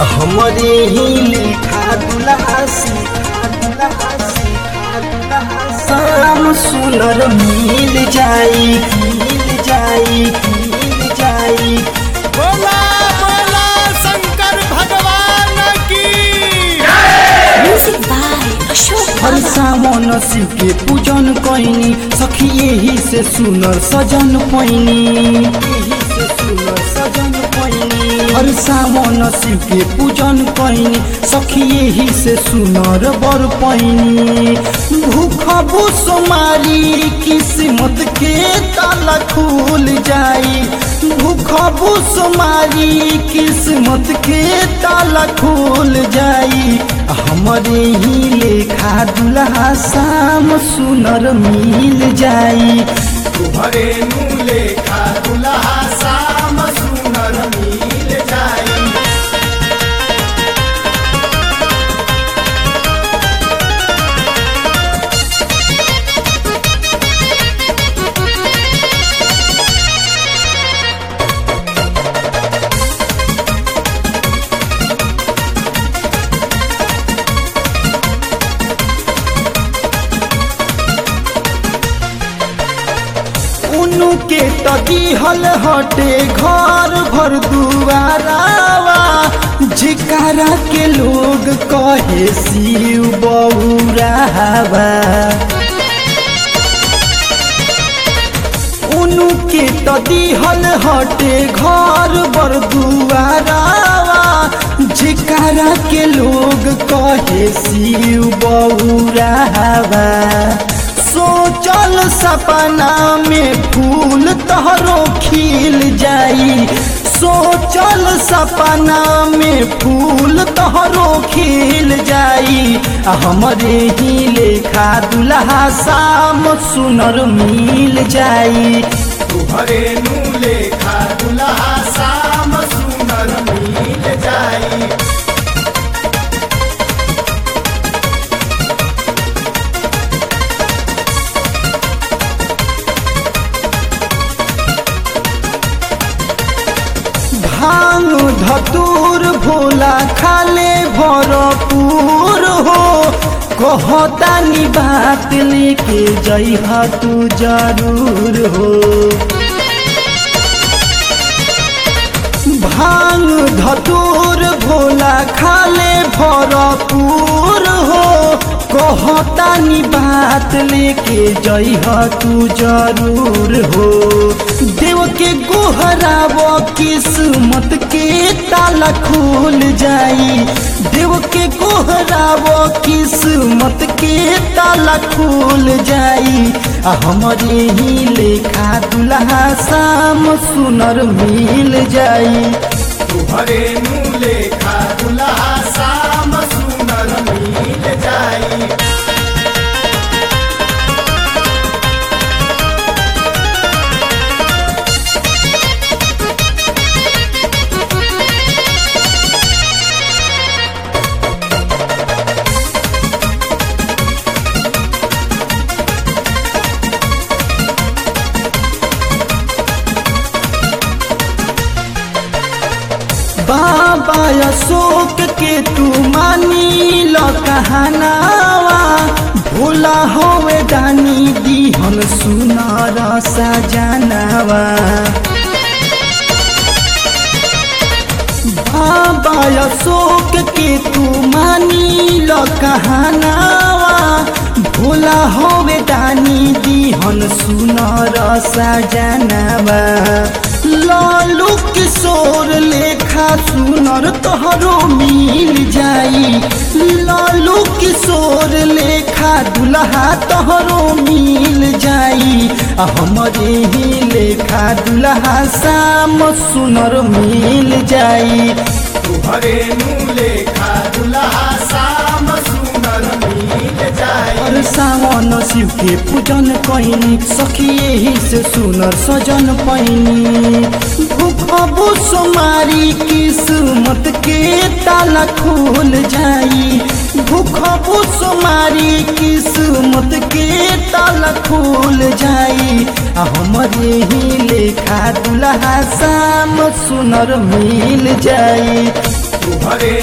हमरे ही लेखा दुल्हा सीखा दुल्हा सीखा दुल्हा शाम सुनर मिल जाई मिल जाई मिल जाई बोला बोला शंकर भगवान की Music by Ashok Har Baba. सावन शिव के पूजन कैनी सखी यही से सुनर सजन पैनी यही से सुनर सजन पैनी हर सावन शिव के पूजन कैनी सखी यही से सुनर बर पैनी भूख भूस मारी किस्मत के ताला खुल जाई भूख भूस मारी किस्मत के ताला खुल जाई हमरे ही लेखा दुल्हा शाम सुनर मिल जाई तुम्हारे नूले खा दुल्हा शाम सुनर मिल जाई उनु के तदीहल हटे घर भर दुआरावा जिकारा के लोग कहे शिव बउरावा उनु के तदीहल हटे घर बर दुआरावा जिकारा के लोग कहे शिव बउरावा सोचल सपना में फूल तहरो खिल जाई सोचल सपना में फूल तहरो खिल जाई आ हमरे ही लेखा दुल्हा शाम सुनर मिल जाई तुम्हारे नूले खा दुल्हा शाम सुनर मिल जाई भांग धतूर भोला खाले भरपूर हो कहतानी बात लेके जइहा तू जरूर हो भांग धतूर भोला खाले भरपूर हो कहतानी बात लेके जइहा तू जरूर हो देव के गोहराब किस्मत के ताला खुल जाई देव के गोहराब किस्मत के ताला खुल जाई आ हमरे ही लेखा दुल्हा शाम सुनर मिल जाई तुम्हारे नूले खा दुल्हा शाम सुनर मिल जाई बाबा अशोक के तू मानी ल कहनावा भोला होवे दानी दीहन सुनार सजनावा बाबा अशोक के तू मानी ल कहनावा भोला होवे दानी दीहन सुनार सजनावा लालू किशोर लेखा सुनर तोहरो मिल जाई लालू किशोर लेखा दुल्हा तोहरो मिल जाई आ हमरे ही लेखा दुल्हा शाम सुनर मिल जाई तुम्हारे नूले खा दुल्हा शाम सुनर मिल जाई और सावन शिव के पूजन कैनी सखी यही से सुनर सजन पैनी भूखबू सोमारी किस्मत के ताला खुल जाई भूखबू सुमारी किस्मत के ताला खुल जाई आ हमरे ही लेखा दुल्हा शाम सुनर मिल जाई तुहरे